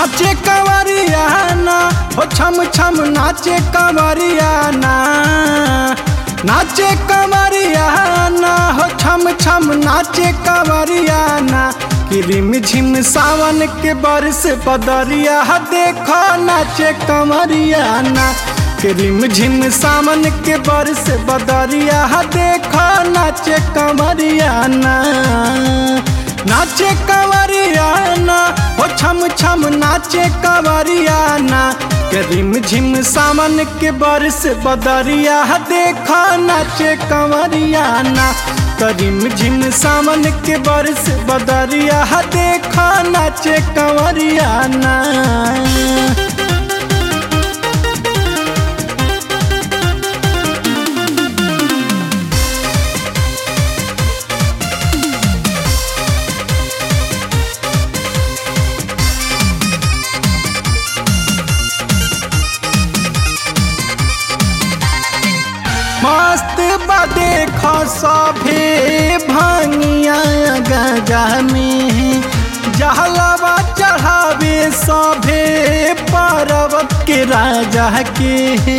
नाचे कंवरिया ना हो छम छम नाचे कंवरिया ना नाचे कंवरिया ना हो छम छम नाचे कंवरिया ना कि रिम झिम सावन के बरस बदरिया देखो नाचे कंवरिया ना कि रिम झिम सावन के बरस बदरिया देखो नाचे कंवरिया ना नाचे कंवरिया ना हो छम छम नाचे कंवरिया ना रिम झिम सावन के बरस बदरिया देखा नाचे कंवरिया ना करीम झिम सावन के बरस बदरिया देखा नाचे कंवरिया ना मस्त बदे खसभे भांगिया गजा में जहलवा चढ़ावे सभे पर्वत के राजा के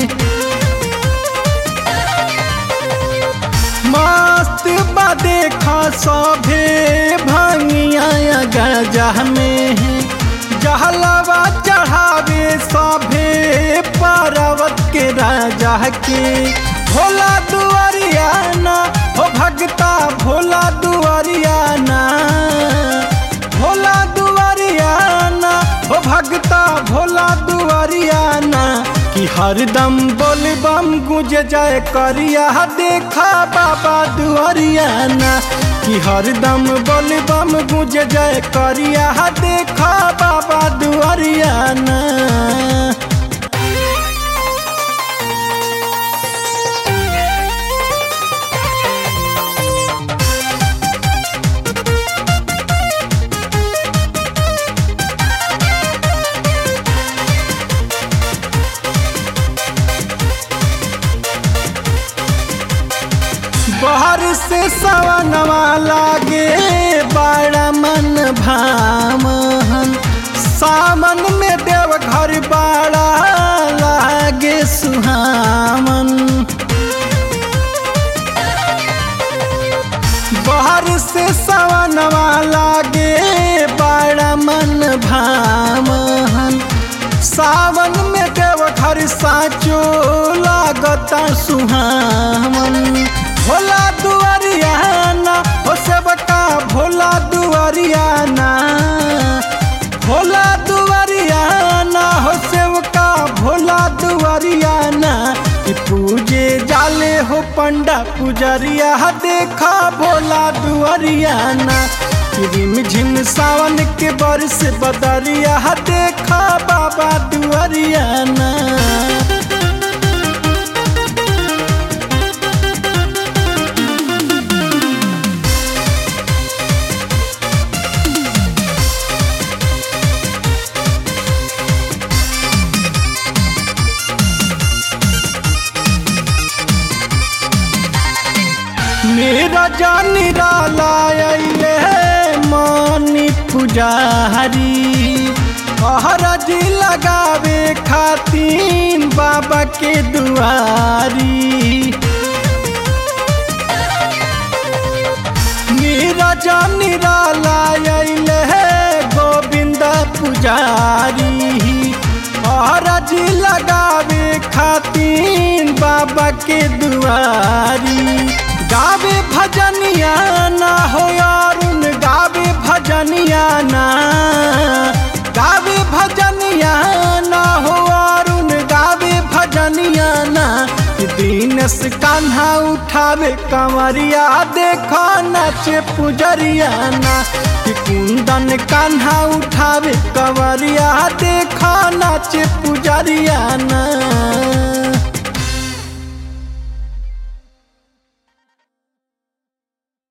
मस्त बदे खसभे भांगिया गजा में जहलवा चढ़ावे सभे पर्वत के राजा के भोला दुआरिया ना हो भगता भोला दुआरिया ना भोला दुआरिया ना हो भगता भोला दुआरिया ना कि हरदम बोल बम गुज जाए करिया देखा बाबा दुआरिया ना कि हरदम बोल बम गुज जाए करिया देखा बाबा दुआरिया ना बहर से सवनवा लागे बड़ा मन भामन सामन में देव घर बड़ा लागे सुहामन बहर से सवनवा लागे बड़ा मन भामन सावन में देव घर साचो लागता सुहामन भोला दुआरिया ना हो सेवका भोला दुआरिया ना भोला दुआरिया ना हो सेवका भोला दुआरिया ना कि पूजे जाले हो पंडा पुजरिया देखा भोला दुआरिया ना रिम झिम सावन के बरस बदरिया देखा बाबा दुआरिया ना मेरा जानी रालायले मानी पुजारी हरजी लगावे खातीन बाबा के दुआरी मेरा जानी रालायले गोविंद पुजारी हरजी लगावे खातीन बाबा के दुआरी गावे भजनिया ना हो अरुण गावे भजनिया ना गावे भजनिया ना हो अरुण गावे भजनिया ना दीनस कान्हा उठावे कंवरिया देखो नाचे पुजरिया ना कि कुंदन कान्हा उठावे कंवरिया देखो नाचे पुजरिया ना